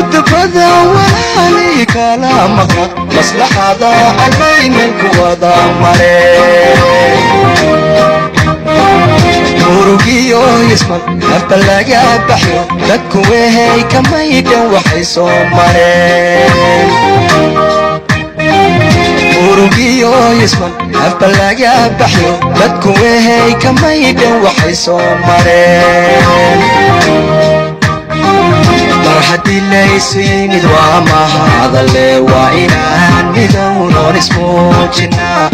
mudbada walaali kala maqa maslaxada allaynan ku wada mare murugiyo isman nafta laga baxyo dadku wehay kamaydhan waxay soo mareen murugiyo isman nafta laga baxyo dadku wehay kamaydhan waxay soo mareen mar haddii laysu yimid waa mahadale waa inaan midownoon ismuujinaa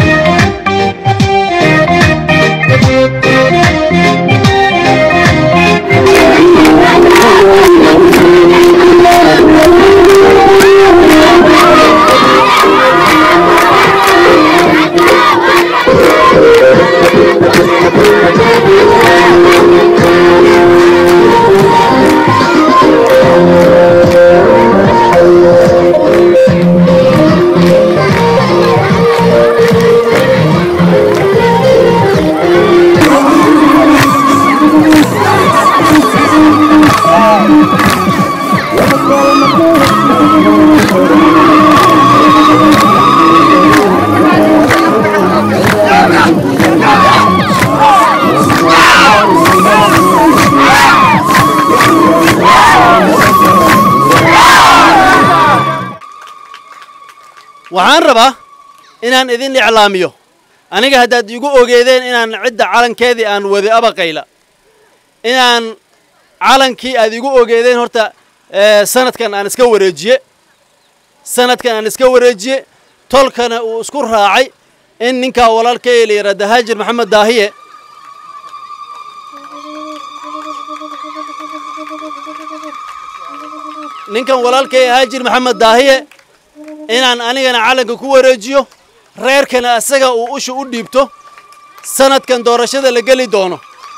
waxaan rabaa inaan idin iclaamiyo aniga haddaad igu ogeedeen inaan cidda calankeedii aan wadi abaqayla inaan calankii aad igu ogeedeen horta sanadkan aan iska wareejiye sanadkan aan iska wareejiye tolkana uu isku raacay in ninkaa walaalkay la yidhaahda haajir maxamed daahiye ninkan walaalkay haajir maxamed daahiye inaan anigana calanka ku wareejiyo reerkana asaga uu usha u dhiibto sanadkan doorashada la geli doono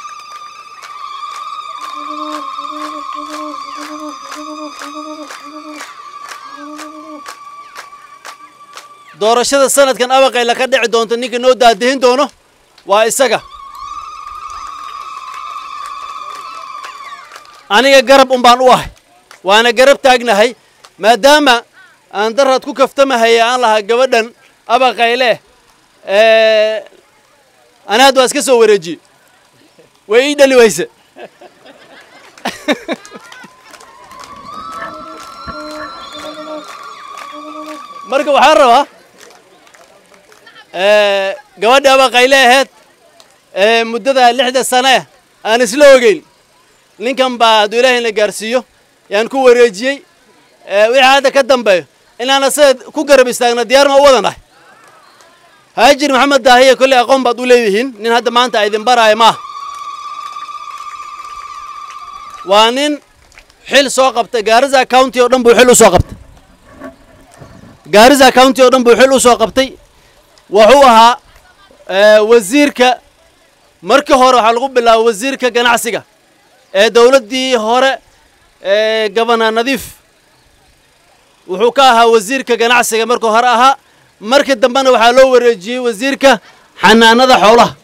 doorashada sanadkan abaqayla ka dhici doonto ninka noo daadihin doono waa isaga aniga garab un baan u ahay waana garab taagnahay maadaama aan daraad ku kaftamahaya aan lahaa gabadhan abaqayle anaad waa iska soo wareejiye way ii dhali wayse marka waxaan rabaa gabadhi abaqayle aheyd muddada lixda sane aan isla ogeyn ninkan baa hadduu ilaahayna gaarsiiyo yaan ku wareejiyey wixii hadda ka dambeeyo inaan asaga ku garab istaagna diyaar ma u wadanahay haajir maxamed daahiye kolley aqoon baad u leedihiin nin hadda maanta a idin baraayo maaha waa nin xil soo qabtay gaarisa county oo dhan buu xil u soo qabtay gaarisa county oo dhan buu xil u soo qabtay wuxuu ahaa wasiirka markii hore waxaa lagu bilaabay wasiirka ganacsiga ee dowladdii hore ee gabana nadiif wuxuu ka ahaa wasiirka ganacsiga markuu hore ahaa markii dambena waxaa loo wareejiyey wasiirka xanaanada xoolaha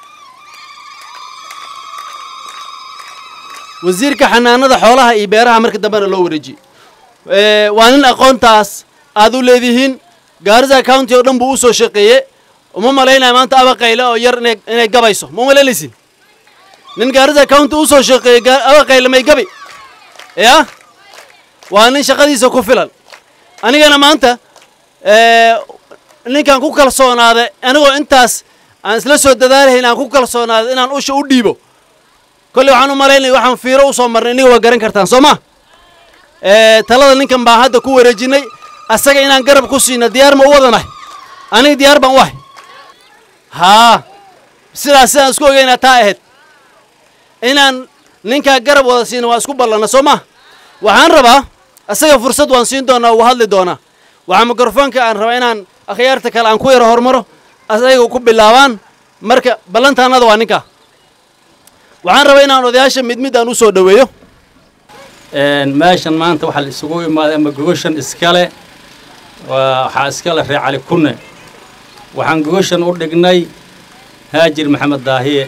wasiirka xanaanada xoolaha iyo beeraha markii dambena loo wareejiyey waa nin aqoontaas aad u leedihiin gaarisa county oo dhan buu u soo shaqeeye uma malaynaya maanta abaqayle oo yar inay inay gabayso ma malaynaysin nin gaarisa county u soo shaqeeyey abaqayle may gabi ya waa nin shaqadiisa ku filan anigana maanta ninkaan ku kalsoonaaday anigoo intaas aan isla soo dadaalahayn aan ku kalsoonaaday inaan usha u dhiibo kolley waxaan u malaynaya waxaan fiiro u soo marnay iniga waa garan kartaan soo ma talada ninkan baan hadda ku wareejinay asaga inaan garab ku siina diyaar ma u wadanahay aniga diyaar baan u ahay haa sidaas sidaan isku ogeynaa taa ahayd inaan ninkaa garab wada siina waa isku ballana soo ma waxaan rabaa asaga fursad waan siin doonaa wuu hadli doonaa waxaa mikrofoonka aan rabaa inaan akhyaarta kale aan ku yaro hormaro asaga ku bilaabaan marka ballantaannada waa ninkaa waxaan rabaa inaan odayaasha mid mid aan u soo dhoweeyo meeshan maanta waxaa la isugu imaaday ama gogoshan iskale waxaa iskale reer cali kunne waxaan gogoshan u dhignay haajir maxamed daahiye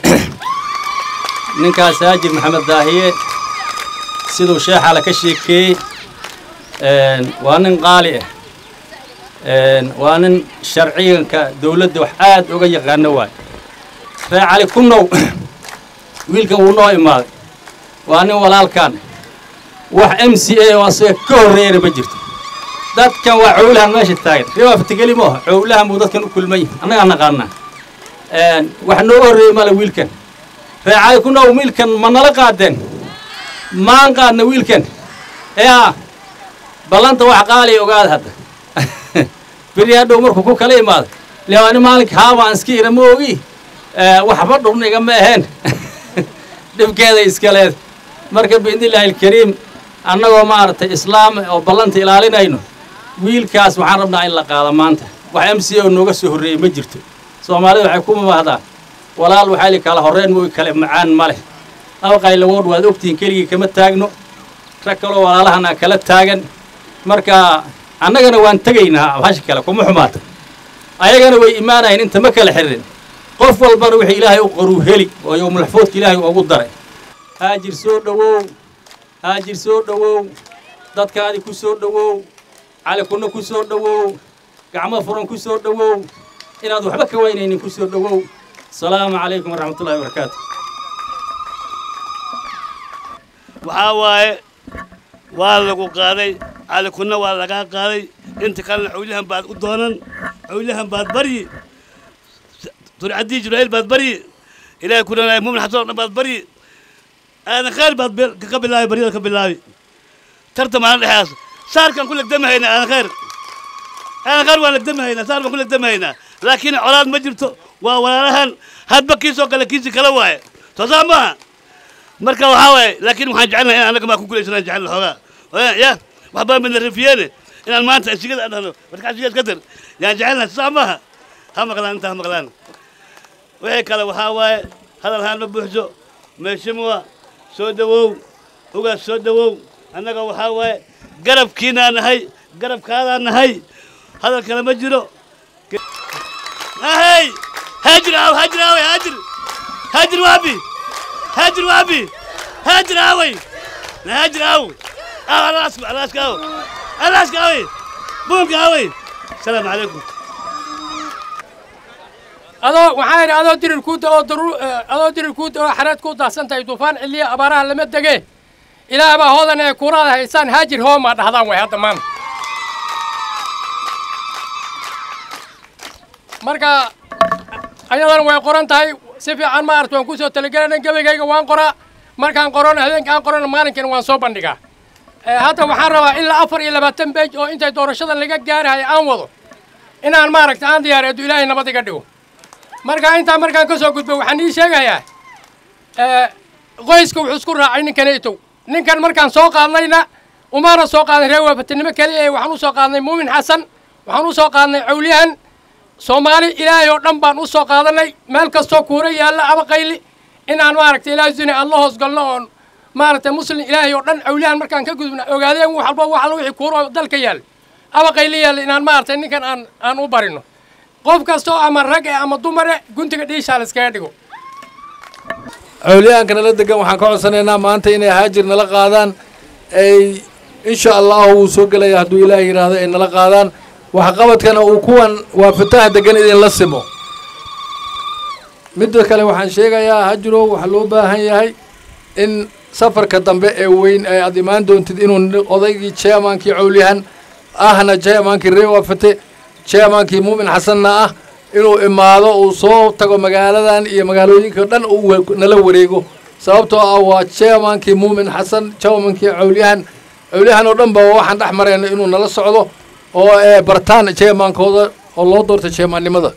ninkaas haajir maxamed daahiye siduu sheexala ka sheekeeyey waa nin qaali ah waa nin sharciganka dawladda wax aad uga yaqaano waay ree cali kunnow wiilkan wuu noo imaaday waa nin walaalkaan wax m c a oo asaga ka horreeyana ma jirto dadkan waa cowlahan meesha taagan reebaa fatigeli ma aha cowlahan buu dadkan u kulmay annagaa naqaanaa wax nooga horreeyey male wiilkan ree cali kunnow wiilkan ma nala qaadeen maan qaadna wiilkan yaa ballanta wax qaaliya ogaada hadda beri hadhow markuu ku kala imaado lewaani maalinka haabaan iska ira ma ogi waxba dhurniga ma aheen dhibkeeda iska leed marka biidnillaahi alkariim annagoo maaragtay islaam oo ballanta ilaalinayno wiilkaas waxaan rabnaa in la qaado maanta wax m c o nooga soo horreeyey ma jirto soomaalida waxay ku mamahdaa walaal waxaa li kala horreyn mooy kale macaan ma leh abaqaylawood waad ogtihiin keligii kama taagno rag kaloo walaalahana kala taagan marka annagana waan tegaynaa hasha kale kuma xumaata ayagana way imaanayeen inta ma kala xiririn qof walbana wixii ilaahay u qoruu heli oo yowmulxafoodka ilaahay ugu daray haajir soo dhowow haajir soo dhowow dadkaadi ku soo dhowow cali kunno ku soo dhowow gacmo furan ku soo dhowow inaad waxba ka waynaynin ku soo dhowow asalaamu calaykum waraxmatullahi wabarakaatu waxaa waaye waa lagu qaaday cali kunna waa lagaa qaaday inta kalena cawlahan baad u doonan cawlahan baad baryi turcadii jibraa'iil baad baryi ilaahay ku dhanaayo muumin xasan oo dhan baad baryi aadan khayr baad ka bilaabi baryada ka bilaabi tarta maalin dhexeas saarkaan ku legdamahaynaa aadan khayr aadan khayr waan legdamahaynaa saar baan ku legdamahaynaa laakiin colaad ma jirto waa walaalahan hadba kiisoo kale kiisi kala waaye soo saa maaha marka waxaa waaye laakiin waxaan jecelnahay in annaga maa ku gulaysanaan jecel xoogaa ya waxbaa midna rafiyeene inaan maanta asigada aan dhahno marka asigaad ka dar yaan jecelnahay saa maaha ha maqlaan intaa ha maqlaan wixii kale waxaa waaye hadal haan ma buuxso meeshimuwa soo dhowow ugaas soo dhowow annaga waxaa waaye garabkiinaa nahay garabkaadaa nahay hadal kale ma jiro ahey haajir aaw haajir aaway haajir haajir waabi haajir waabi haajir aaway haajir aaw aaw alaaska alaaska aaw alaaska aaway buunka aaway asalaamu calaykum adoo waxaa yidhi adoo dirir kuuda oo daru adoo dirir kuuda oo xareed ku daahsan tahay duufaan ciliya abaaraha lama dege ilaah baa hoodan ee kuuraada haysaan haajir hoomaa dhahdaan way hadda maanta marka ayadana way qoran tahay si fiican ma aragta waan ku soo talagelana gebagayga waan qoraa markaan qorona habeenka aan qorona maalinkiina waan soo bandhigaa hadda waxaan rabaa ilaa afar iyo labaatan beej oo intay doorashada laga gaarahay aan wado inaan maaragta aan diyaareedo ilaahay nabad iga dhigo marka intaa markaan ka soo gudbo waxaan ii sheegayaa qoyska wuxuu isku raacay ninkanaytow ninkan markaan soo qaadnayna umaana soo qaadan reer waafatinimo keliya ee waxaan u soo qaadnay muumin xasan waxaan u soo qaadnay cawliyahan soomaali ilaahay oo dhan baan u soo qaadanay meel kastoo kuura yaalla abaqayli inaan maaragtay ilaahay duni aan la hoos galno oon maaragtay muslim ilaahay oo dhan cawliyahan markaan ka gudubna ogaadeen wax walba wax alla wixii kuura oo dalka yaalla abaqayli yaalla inaan maaragtay ninkan aan aan u barino qof kastoo ama rag eh ama dumare guntiga dhiishaa la iskaga dhigo cawliyaanka nala degan waxaan ka codsanaynaa maanta inay haajir nala qaadaan ay insha allahu wuu soo gelaya hadduu ilaah yidhaahdo ay nala qaadaan waxqabadkana uu kuwan waa fataha degan idinla simo midda kale waxaan sheegayaa hajirow waxaa loo baahan yahay in safarka dambe ee weyn ee aad imaan doontid inuu odaygii chairmankii cawliyahan ahna chairmankii ree waafate chairmankii muumin xasanna ah inuu imaado uu soo tago magaaladan iyo magaalooyinka dhan uu nala wareego sababtoo ah waa chairmankii muumin xasan chairmankii cawliyahan cawliyahan oo dhan ba waxaan dhex marayna inuu nala socdo oo ee bartaan chairmankooda oo loo doortay chairmannimada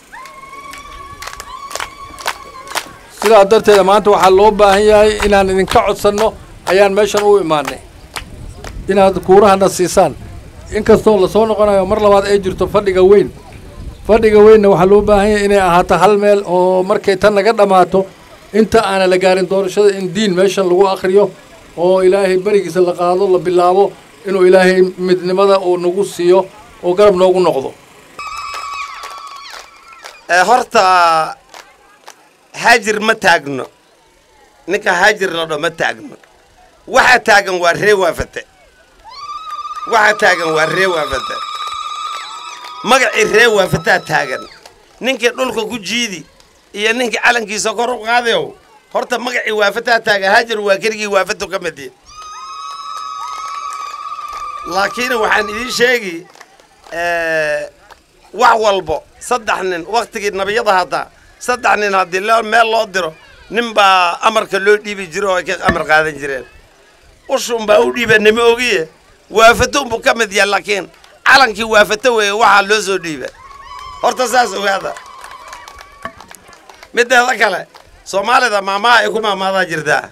sidaa darteeda maanta waxaa loo baahan yahay inaan idinka codsanno ayaan meeshan u imaanay inaad kuurahana siisaan inkastoo lasoo noqonayo mar labaad ay jirto fadhiga weyn fadhiga weynna waxaa loo baahan yahay inay ahaato hal meel oo markay tan naga dhammaato inta aana la gaarin doorashada in diin meeshan lagu akhriyo oo ilaahay berigiisa la qaado la bilaabo inuu ilaahay midnimada uu nagu siiyo oo garab noogu noqdo horta haajir ma taagno ninka haajir la dho ma taagno waxaa taagan waa ree waafate waxa taagan waa ree waafata magacii ree waafataa taagan ninkii dhulka ku jiidi iyo ninkii calankiisa kor u qaadayow horta magacii waafataa taagan hajar waa keligii waafatu ka mid yihin laakiin waxaan idiin sheegi wax walbo saddex nin waktigii nabiyada hadda saddex nin haddii loo meel loo diro nin baa amarka loo dhiibi jiro oo ay ka amar qaadan jireen ushun baa u dhiiba nima ogiye waafato unbuu ka mid yahay laakiin calankii waafato weeye waxaa loo soo dhiiba horta saas ogaada mideeda kale soomaalida maamaha ay ku maamaadaa jirtaa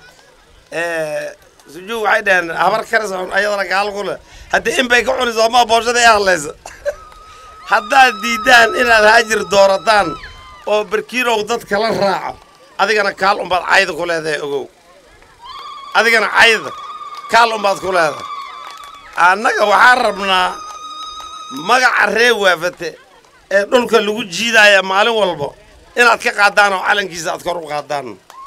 sujuu waxay dhaheen habar karis ayadana gaal ku leh haddii in bay ka cuniso ama booshada ay hadlayso haddaad diiddaan inaad haajir doorataan oo barkiirow dad kala raaco adigana kaal umbaad cayda ku leedahay ogow adigana cayda kaal umbaad ku leedahay annaga waxaan rabnaa magaca ree waafate ee dhulka lagu jiidaaya maalin walba inaad ka qaadaan oo calankiisa aad kor u qaadaan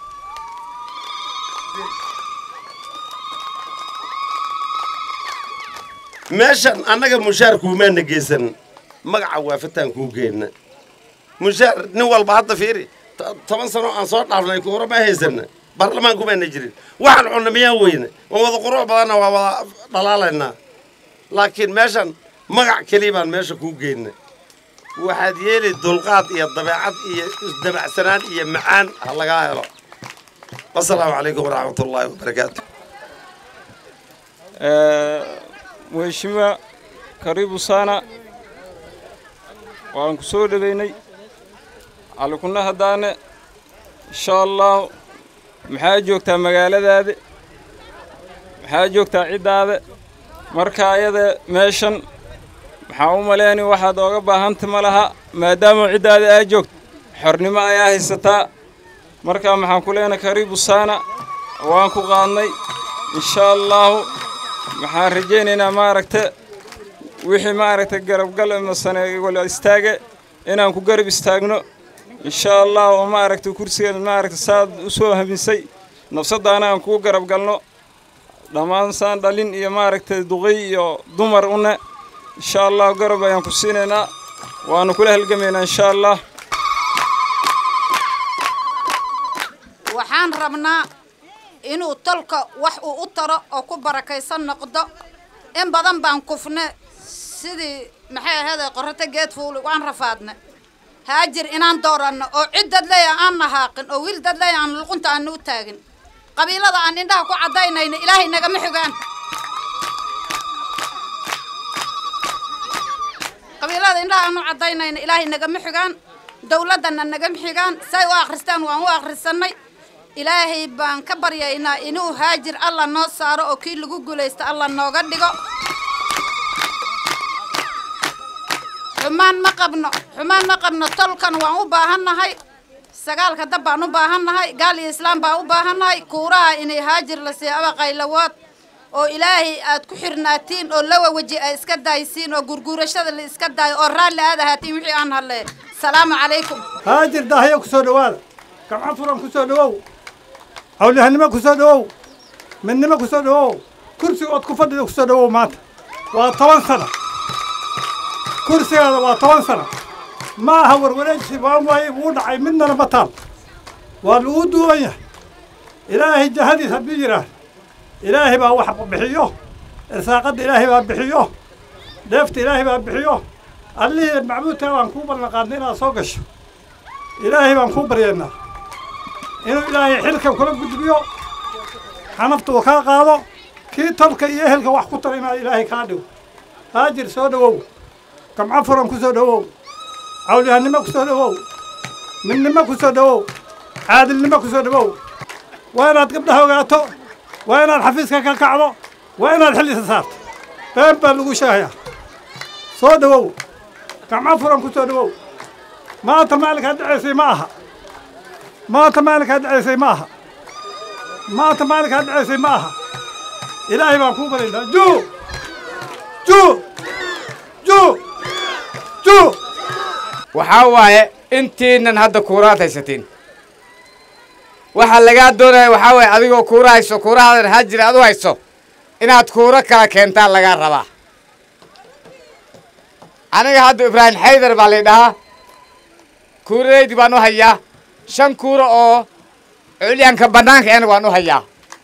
meeshan annaga mushaar kuumaana geysan magaca waafataan kuu geenna mushaar nin walba hadda fiiri toban sano aan soo dhaafnay kuura ma haysana baarlamaan kumaana jirin waxaan cunna miyaan weyne waan wada qurux badanna waa wada dhalaalaynaa laakiin meeshan magac keliya baan meesha kuu geenna waxaad yeeli dulqaad iyo dabeecad iyo isdabacsanaan iyo macaan ha lagaa helo wasalaamu calaykum waraxmat ullaahi wabarakaatu mheshimiwa karibu sana waan ku soo dhoweynay calikuna haddaane insha allahu maxaa joogtaa magaaladaada maxaa joogtaa ciddaada marka ayada meeshan maxaa u maleeni waxaad ooga baahanta ma laha maadaama ciddaada aa joogto xornimo ayaa haysataa marka maxaan ku leenahay karibu sana waan ku qaadnay insha allahu waxaan rajaynaynaa maaragta wixii maaragta garabgal masane wala istaage inaan ku garab istaagno insha allah oo maaragta kursigeeda maaragta saad u soo hamisay nafsaddaana aan kugu garab galno dhammaan saan dhalin iyo maaragta duqay iyo dumar une insha allah garab ayaan ku siinaynaa waanu kula halgamaynaa insha allah waxaan rabnaa inuu tolka wax uu u taro oo ku barakaysan noqdo in badan baan kufne sidii maxay ahayd qorrata geed fuuli waan rafaadne haajir inaan dooranno oo cid dad leeya aan nahaaqin oo wiil dad leeya aan luqunta aana u taagin qabiilada aan indhaha ku caddaynayna ilaahay nagama xigaan qabiilada indhaha aan u caddaynayna ilaahay nagama xigaan dawladdana nagama xigaan say u akhristaan waan u akhrisannay ilaahay baan ka baryaynaa inuu haajir alla noo saaro oo kii lagu guulaysta alla nooga dhigo xumaan ma qabno xumaan ma qabno tolkan waan u baahannahay sagaalka dab baan u baahannahay gaal iyo islaam baan u baahannahay kuuraha inay haajir la siiyo aba qaylawood oo ilaahay aad ku xirnaatiin oo lawa weji ay iska daaysiin oo gurguurashada la iska daayo oo raalli aad ahaatiin wixii aan hadlee salaamu calaykum haajir daahyo ku soo dhowaada gamco furan ku soo dhowow hawlyahanimo ku soo dhowow midnimo ku soo dhowow kursiga ood ku fadhida ku soo dhowow maanta waa toban sana kursigaada waa toban sana ma aha warwareegsi waan waaye wuu dhacay midnana ma taal waa lagu duuban yahay ilaahay jahadiis hadduu yidhaah ilaahay baa wax bixiyo irsaaqadda ilaahay baa bixiyo dheefta ilaahay baa bixiyo allihii macbuudkaa baan kuu ballan qaadnay inaad soo gasho ilaahay baan kuu baryaynaa inuu ilaahay xilka kula gudbiyo xanafta uu kaa qaado kii tolka iyo ehelka wax ku tara inaad ilaahay kaa dhigo haajir soo dhowow gamco furan ku soo dhowow cawlyahanimo ku soo dhowow midnimo ku soo dhowow caadilnimo ku soo dhowow waa inaad gabdhaha ogaato waa inaad xafiiska ka kacdo waa inaad xil isa saarto been baa lagu sheegayaa soo dhowow gamco furan ku soo dhowow maanta maalinkaad dhacaysay ma aha maanta maalinkaad dhacaysay ma aha maanta maalinkaad dhacaysay ma aha ilaahay baan kuu baraynaa juu juu juu juu waxaa waaye intiinan hadda kuuraad haysatiin waxaa lagaa doonaya waxaa waaye adigoo kuura hayso kuurahaadan haajir aad u hayso inaad kuuro kala keentaan lagaa rabaa aniga hadda ibraahim xaydar baa lay dhahaa kuuraydi baan u hayaa shan kuuro oo culyaanka bannaanka ena waan u hayaa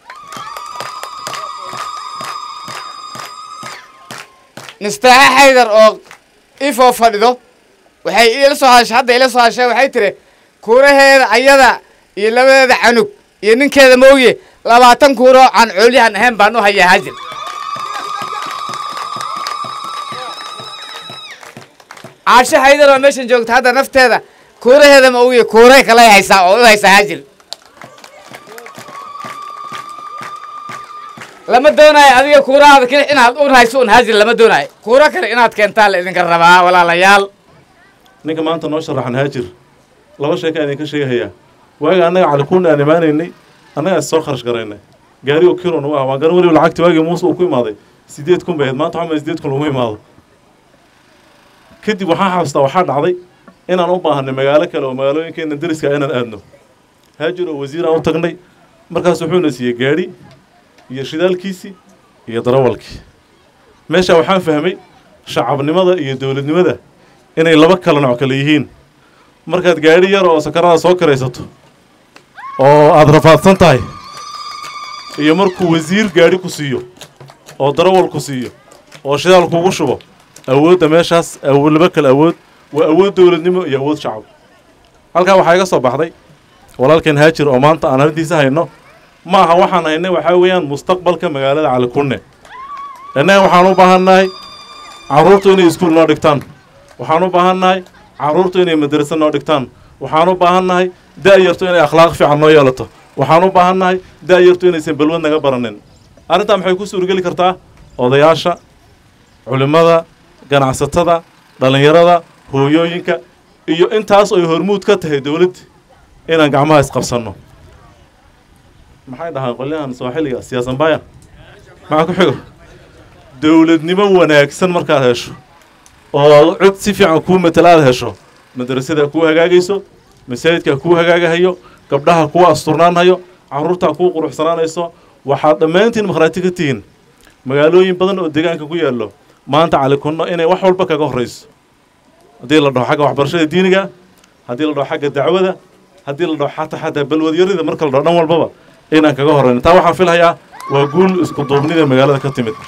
nistaaxe xaydar oo ifoo fadhido waxay ila soo hashay hadda ila soo hashay waxay tiri kuuraheeda ayada iyo labadeeda canug iyo ninkeeda mooye labaatan kuuro aan coolyahan ahayn baan u hayaa hajir caasho haydar oo meeshan joogta hadda nafteeda kuuraheeda ma ogiye kuuray kalay haysaa oo u haysaa hajir lama doonayo adiga kuurahaada keli inaad un hayso un hajir lama doonayo kuuro kale inaad keentaa la idinka rabaa walaalayaal ninka maanta noo sharaxan haajir laba sheeka idinka sheegahayaa waaga annaga calikuuna aan imaanaynay annagaa is soo kharash garaynay gaari oo kilo nagu ah waan garan weliba lacagti waagii muuse uu ku imaaday sideed kun bay ahayd maanta waxaa sideed kun lagu imaado kadib waxaan xasuustaa waxaa dhacday inaan u baahanay magaalo kale oo magaalooyinkeena deriska inaan aadno haajir oo wasiir aan u tagnay markaas wuxuuna siiyey gaadhi iyo shidaalkiisii iyo darawalkii meesha waxaan fahmay shacabnimada iyo dowladnimada inay laba kala nooc kale yihiin markaad gaadhi yar oo sakarada soo karaysato oo aada rafaadsan tahay iyo markuu wasiir gaadhi ku siiyo oo darawal ku siiyo oo shidaal kugu shubo awoodda meeshaas awood laba kale awood waa awood dowladnimo iyo awood shacab halkaa waxaa iga soo baxday walaalkeen haajir oo maanta aan arrintiisa hayno ma aha waxaan haynay waxaa weeyaan mustaqbalka magaalada calikunne innaga waxaan u baahannahay carruurtu inay iskuul noo dhigtaan waxaan u baahannahay carruurtu inay madrasa noo dhigtaan waxaan u baahannahay da'yartu inay akhlaaq fiican noo yeelato waxaan u baahannahay da'yartu inaysan balwad naga baranin arrintaa maxay ku suurgeli kartaa odayaasha culimmada ganacsatada dhallinyarada hooyooyinka iyo intaas ay hormuud ka tahay dowladda inaan gacmaha isqabsanno maxay dhahaan qolyahan sooxiliga siyaasanbaya maxaa ku xigo dowladnimo wanaagsan markaad hesho oo cod si fiican kuu matala aad hesho madrasada kuu hagaagayso masaajidkaa kuu hagaagahayo gabdhaha kuu asturnaanhayo carruurtaa kuu quruxsanaanayso waxaad dhammaantiin makhraati ka tihiin magaalooyin badan oo deegaanka ku yaallo maanta calikunno inay wax walba kaga horrayso haddii la dhaho xagga waxbarashada diiniga haddii la dhaho xagga dacwada haddii la dhaho xataa xataa balwadyarida marka la dhaho dhan walbaba inaan kaga horrayno taa waxaan filhayaa waa guul isku duubnida magaalada ka timid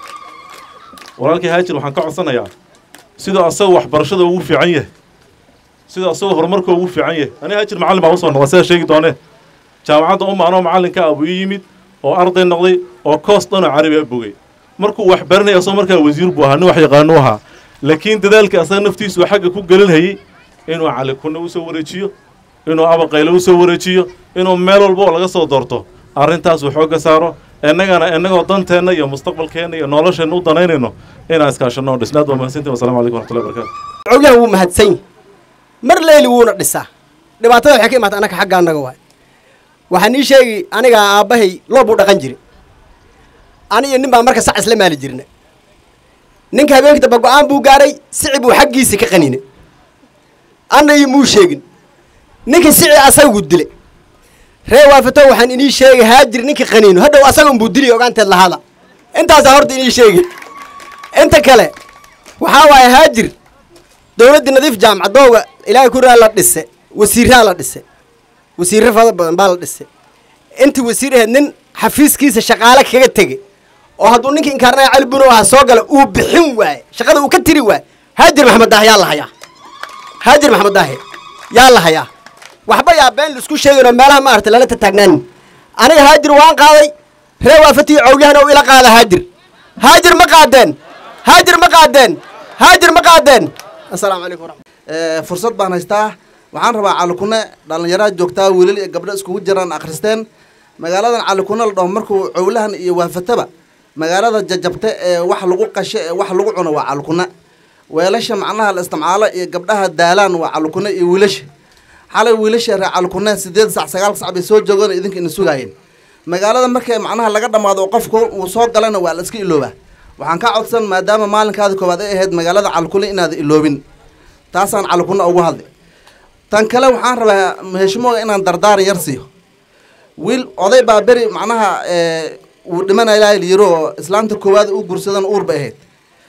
walaalkii haajir waxaan ka codsanayaa sidoo asagoo waxbarashada ugu fiican yahay sidoo asagoo horumarka ugu fiican yahay aniga haajir macallin baan usoo noqday sidaa sheegi doonee jaamacadda uma anoo macallinka abuu ii yimid oo arday noqday oo koos dhanoo carabi a bogay markuu wax baranaya asagoo markaa wasiir buu ahaa nin wax yaqaanu ahaa laakiin dadaalka asaga naftiisu xagga ku gelinhayay inuu calikunne usoo wareejiyo inuu abaqayle usoo wareejiyo inuu meel walba oo laga soo doorto arrintaas uu xoogga saaro innagana innagoo danteenna iyo mustaqbalkeenna iyo nolosheenna u danaynayno inaan iskaashanno oo dhisnaad waa mahadsantiin wasalamu calaykum waraxmatullahi barakatu cowlahan wuu mahadsan yahi mar leyli wuuna dhisaa dhibaatada waxay ka imaata annaga xagga annaga waay waxaan ii sheegi aniga aabbahay loo buu dhaqan jiri ani iyo nin baa marka sac isla maali jirna ninka habeenkii damba go-aan buu gaaray sici buu xaggiisa ka qaninay anna iyo muu sheegin ninka sici asagu dile ree waafato waxaan inii sheegay haajir ninka qaniino hadhow asagun buu dili ogaanteed lahaada intaasaa horta inii sheegi inta kale waxaa waaye haajir dowladdii nadiif jaamacadooga ilaahay ku raa la dhise wasiiraa la dhise wasiirro fada badan baa la dhise intii wasiir ahayd nin xafiiskiisa shaqaale kaga tege oo hadduu ninkii inkaarnaya cali buno aha soo gala uu bixin waaye shaqada uu ka tiri waaye haajir maxamed daahe yaa la hayaa haajir maxamed daahe yaa la hayaa waxba yaa been laisku sheegin oo meelaha maarata lala tataagnaanin aniga haajir waan qaaday ree waafatii cowlyahan oo ila qaada haajir haajir ma qaadeen haajir ma qaadeen haajir ma qaadeen assalaamu calaykum waraxmat fursad baan haystaa waxaan rabaa calikune dhallinyaraha joogtaa wiilal iyo gabdho iskugu jiraan akhristeen magaaladan calikune la dhaho markuu cowlahan iyo waafataba magaalada jajabta ee wax lagu qasho ee wax lagu cuno waa calikune weelasha macnaha la isticmaalo iyo gabdhaha daalaan waa calikune iyo wiilasha xalay wiilasha ree calikune sideed sac sagaal sac bay soo joogeen idinka ina sugaayeen magaalada marka macnaha laga dhammaado oo qofku uu soo galana waa la iska iloobaa waxaan ka codsan maadaama maalinkaada koowaad ay ahayd magaalada calikune inaada iloobin taasaan calikune ugu hadlay tan kale waxaan rabaa heshimooga inaan dardaaran yar siiyo wiil oday baa beri macnaha uu dhimanaya ilaahay layiro oo islaamta koowaad u gursadan uur bay ahayd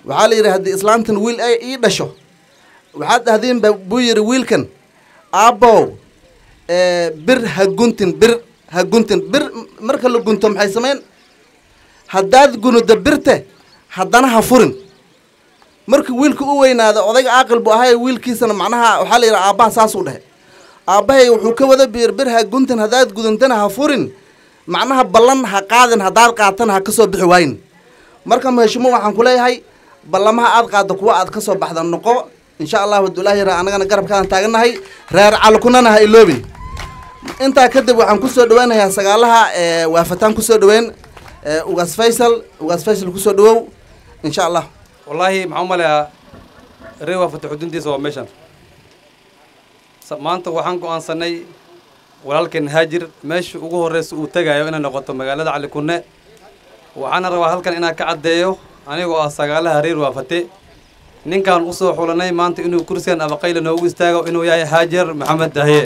waxaa la yidhi haddii islaantan wiil ay ii dhasho waxaad dhahdeen ba buu yidhi wiilkan aabbow ee, bir ha guntin bir ha guntin bir marka la gunto maxay samayn haddaad gunudo birte haddana ha furin markii wiilka u weynaada odayga caaqil buu ahay wiilkiisana macnaha waxaa la yidhi aabbaha saasuu dhehe aabbahay wuxuu ka wada biir bir ha guntan haddaad gudantana ha furin macnaha ballan ha qaadin haddaad qaatana ha ka soo bixi waayin marka maheshimo waxaan ku leeyahay ballamaha aad qaaddo kuwa aad ka soo baxda noqo insha allahu abdullaahi ra annagana garabkaan taagannahay reer calkunana ha iloobin intaa kadib waxaan kusoo dhaweynayaa sagaalaha ee waafataan kusoo dhaweyn ee ugaas faysal ugaas faysal kusoo dhawow insha allah wallaahi maxaan u maleeyaa reer waa fataxudintiisa waa meeshan Sa- maanta waxaan go'aansanay walaalkeen haajir meesha ugu horreysa uu tegayo inay noqoto magaalada cali kunne waxaana rabaa halkan inaan ka caddeeyo anigoo ah sagaalaha reer waafate ninkaan u soo xulanay maanta inuu kursigan abaqayla noogu istaago inuu yahay haajar maxamed dahiye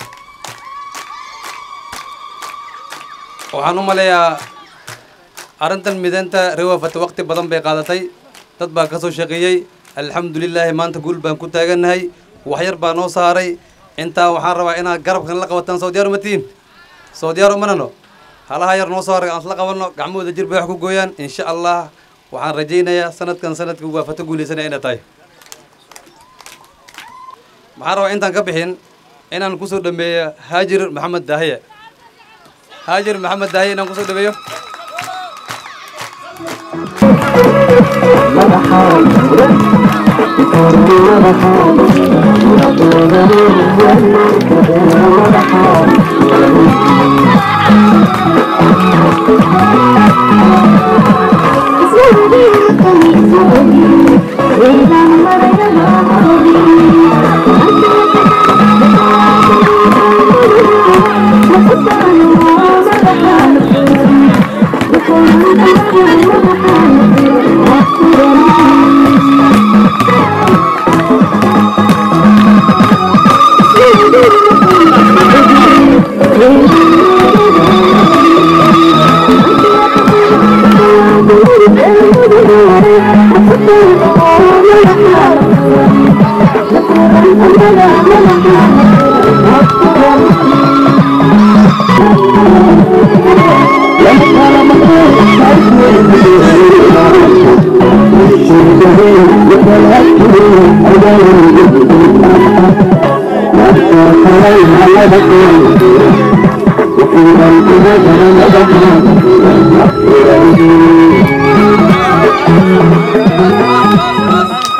waxaan u maleeyaa arrintan mideynta reer waafate waqti badan bay qaadatay dad baa ka soo shaqeeyey alxamdulilaahi maanta guul baan ku taagannahay waxyar baa noo saaray intaa waxaan rabaa inaad garabkan la qabataan soo diyaar umatiin soo diyaar umanano halaha yar noo saaray aan isla qabanno gacmahooda jir bay wax ku gooyaan insha allah waxaan rajaynayaa sanadkan sanadka waafato guulaysanaya inay tahay maxaan rabaa intaan ka bixin inaan kusoo dhameeyo haajir maxamed daahiye haajir maxamed daahiye inaan kusoo dhameeyo Thank you.